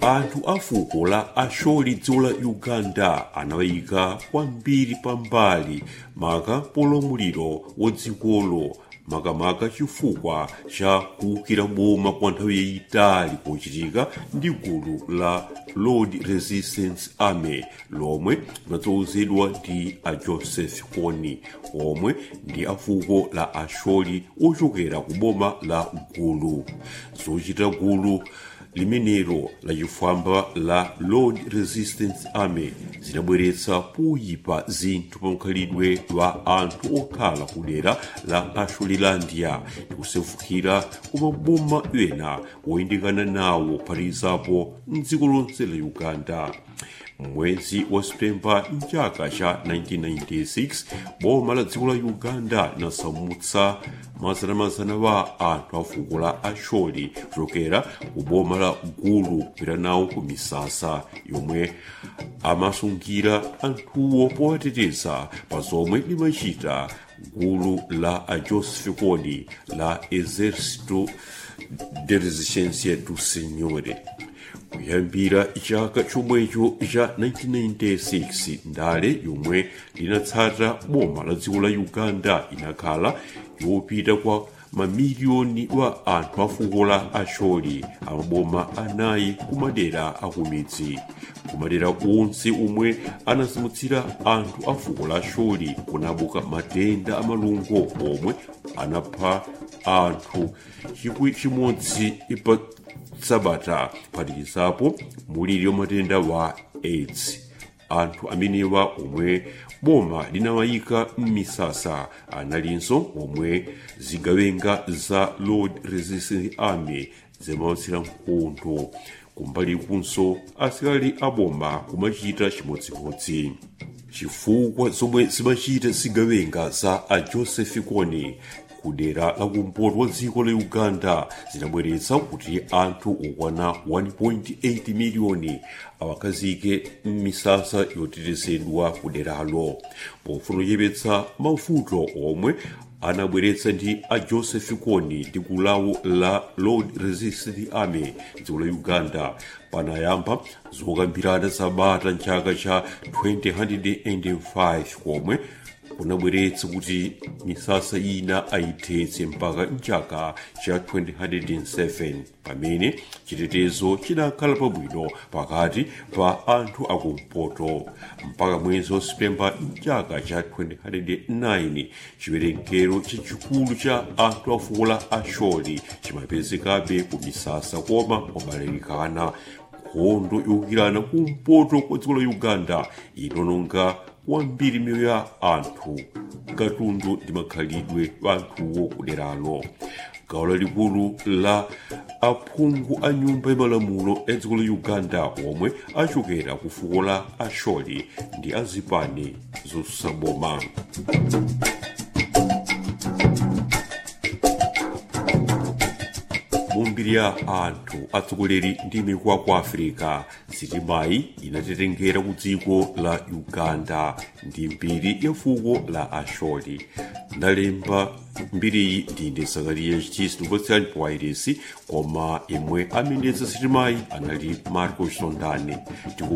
anthu a fuko la asholi dziko la uganda anawayika kwambiri pambali maka polamuliro wa dzikolo makamaka chifukwa cha kuwukira boma kwa nthawi yayitali kochitika ndi gulu la lord resistance army lomwe linatsogozedwa ndi a joseph kony omwe ndi afuko la asholi ochokera ku boma la gulu zochita gulu limenelo lachifwamba la lord resistance army zinabweretsa poyipa zinthu pa mkhalidwe wa anthu okhala ku dera la asholilandia ndi kusefukira ku maboma ena woyandikana nawo kuphatikizapo mdziko lonse la uganda mwezi wa septemba mchaka cha 1996 boma la dziko la uganda linasamutsa mazanamazana wa anthu a fuko la asholi kuchokera ku boma la gulu kupita nawo ku misasa yomwe amasungira anthuwo powateteza pa zomwe limachita gulu la a joseph kony la exército de resistência do senhor kuyambira chaka chomwecho cha 1996 ndale yomwe linatsata boma la dziko la uganda inakhala yopita kwa mamiliyoni wa anthu a fuko la asholi amaboma anayi kumadera akumidzi kumadera onse omwe anasamutsira anthu a fuko la asholi kunabuka matenda amalungo omwe anapha anthu chikwi chimodzi pa sabata kuphatikizapo muliri wa matenda wa aids anthu amenewa omwe boma linawayika m'misasa analinso omwe zigawenga za lord resistance army zimawatsira mkondo kumbali kunso asilikali aboma kumachita chimodzimodzi chifukwa zomwe zimachita zigawenga za a joseph kony kudera lakumpoto wa dziko la uganda zinabweretsa kuti anthu okwana 1.8 miliyoni awakazike m'misasa yotetezedwa kuderalo pofuna kuchepetsa mavuto omwe anabweretsa ndi a joseph kony ndi gulu lawo la lord resistance army dziko la uganda panayamba zokambirana zabata mchaka cha 2005 komwe kunabweretsa kuti misasa ina ayithetse mpaka mchaka cha 2007 pamene chitetezo chinakhala pabwino pakati pa anthu akumpoto mpaka mwezi wa septemba mchaka cha 2009 chiwerengero chachikulu cha anthu a fuko la asholi chimapezekabe ku misasa koma kwabalalikana nkhondo yowukirana kumpoto kwa dziko la uganda inononga kwambiri miyoyo ya anthu katundu ndi makhalidwe wa anthuwo kuderalo gawo lalikulu la aphungu a nyumba yamalamulo ya dziko la uganda omwe achokera ku fuko la asholi ndi azipani zotsutsa mumbiri ya anthu atsogoleri ndi mikwa ku africa sitimayi inatetengera ku dziko la uganda ndi mbiri ya fuko la asholi ndalemba mbiriyi ndine sakariya chitisi ndikupatsirani powairesi koma imwe amenetsa sitimayi anali marco chitondane